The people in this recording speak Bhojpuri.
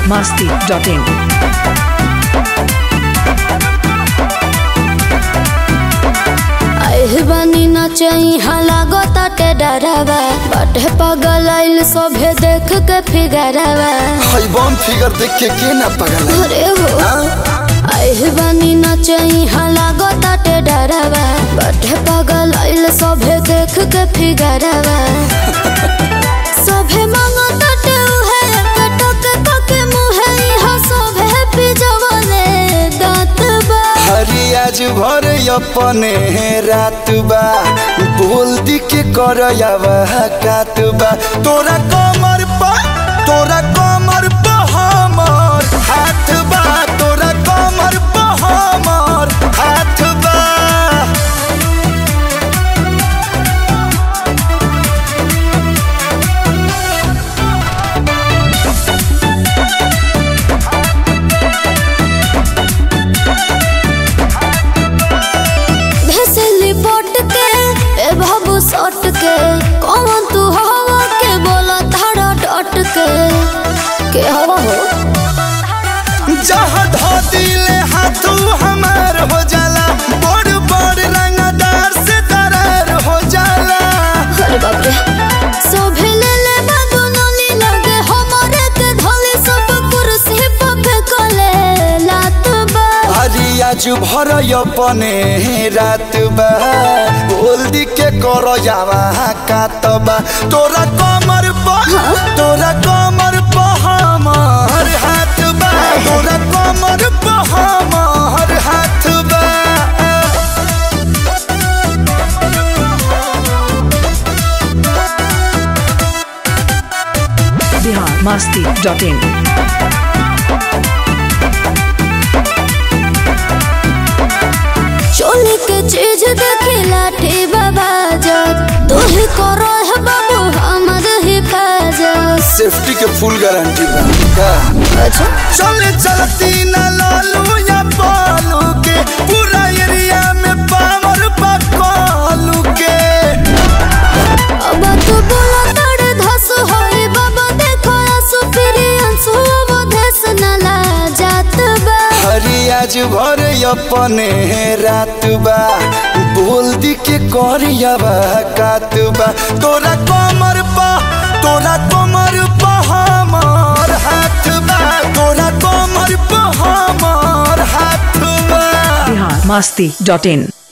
masti.in. आइल बानी नचई लागो ताटे डरावा बाटे पगल आइल सोभे देख के फिगरवा हई बम फिगर देख के के ना पगल है? अरे हो हाँ? आइल बानी नचई लागो ताटे डरावा बाटे पगल आइल सोभे देख के फिगरवा सोभे मांगो ताटे उहे कटक कके मुहे इहा सोभे पिजवले दांत बा हरी आज भर अपने रात बा बोल दी के कर कात बा तोरा कमर पा तोरा कमर पा हमर हाथ बा तोरा कमर पा हमर हाथ बा भेसली पोट के ए बाबू सट के कौन तू हवा के बोला धारा डट के के हवा हो जहाँ धो दिले हाथू हमार हो जाला बड़ बड़ रंगदार से दरार हो जाला अरे बाप रे सोभे ले ले बाबू नली लगे हमारे के धोले सब कुर्सी पे फेंकले लात बा हरी आज भर अपने रात बा बोल दी के कर जावा कातबा तोरा कमर पा तोरा कमर पा हमर हाथ बा तोरा कमर पा हमर हाथ बा Bihar masti.in. चोली के चीज देखी लाठी बाबा जब तू ही करो है बाबू हमर हिफाजत सेफ्टी के फुल गारंटी बा का? अच्छा चले चलती न लालू या पालू के पूरा एरिया में पावर बकालू के अब तू बोला तड़े धस होई बाबा देखो आंसू फिरी आंसू अब धस न ला जात बा हरी आज भर अपने रात बा बोल दी के करियावा कात बा तोरा कमर पा तोरा कमर पा हमर हाथ बा तोरा कमर पा हमर हाथ बा Bihar masti.in.